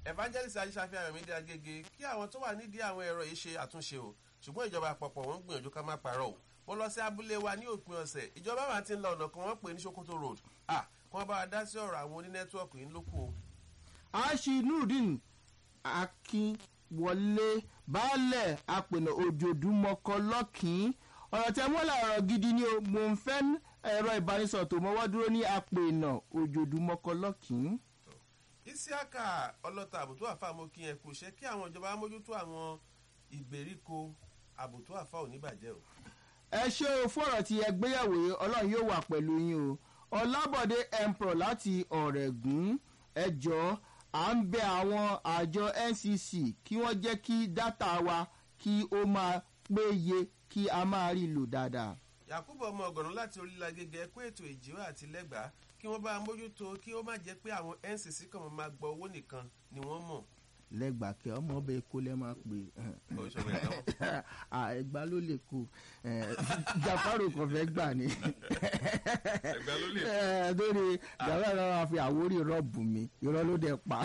evangelist ajíṣàfihàn ayọ̀mídé agége kí àwọn tó wà nídìí àwọn ẹ̀rọ yìí ṣe àtúnṣe o ṣùgbọ́n ìjọba àpapọ̀ wọ́n ń gbìyànjú ká má parọ́ o mo lọ sí abúlé wa ní òpin ọ̀sẹ̀ ìjọba máa ti ń la ọ̀nà kan wọ́n pè ní sokoto road ah kí wọ́n bá wa dá sí ọ̀rọ̀ àwọn onínẹ́tíwọ̀kì yìí lókù o. aṣí nurudeen akínwọlé baálẹ̀ apènà òjòdúmọkọ lọ́kìn ọ̀rọ̀ tẹ mọ́lá ọ̀rọ̀ gidi ni o mò ń fẹ́ ẹ̀rọ ìbánisọ̀rọ̀ tó mọ́wọ́ dúró ní apènà òjòdúmọkọ lọ́kìn. isiaka ọlọ́ta àbùtú àfa mo kí ẹ kú iṣẹ́ kí àwọn ìjọba mójútó àwọn ìgbèríko àbùtú àfa ò ní bàjẹ́ o. ẹ ṣe o fọ̀rọ̀ tí ẹ gbéyàwó yìí ọlọ́run yóò wà pẹ̀lú yín o ọlábọ̀dé emperor láti ọ̀rẹ́gùn ẹ jọ à ń bẹ àwọn àjọ ncc kí wọ́n jẹ́ kí dátà wa kí ó máa péye kí a máa rí lò dáadáa. yakubu ọmọ ọgọrùn láti orílẹ̀ agége ẹkú ètò ìjíwá àti lẹ́gbàá kí wọ́n bá mójútó kí ó má jẹ́ pé àwọn ncc kan máa gba owó nìkan ni wọ́n mọ̀. lẹ́gbàá kí ọmọ ọbẹ̀ èkó lẹ́ máa pè Ó ṣe bẹ́ẹ̀ náà. ẹgbà ló lè kó jafaro kan fẹ́ gbà ní. Ẹ̀gbá ló lè kó. lórí jafaro náà máa fi àwórí rọ́ọ̀bù mi irọ́ ló dẹ̀ pa.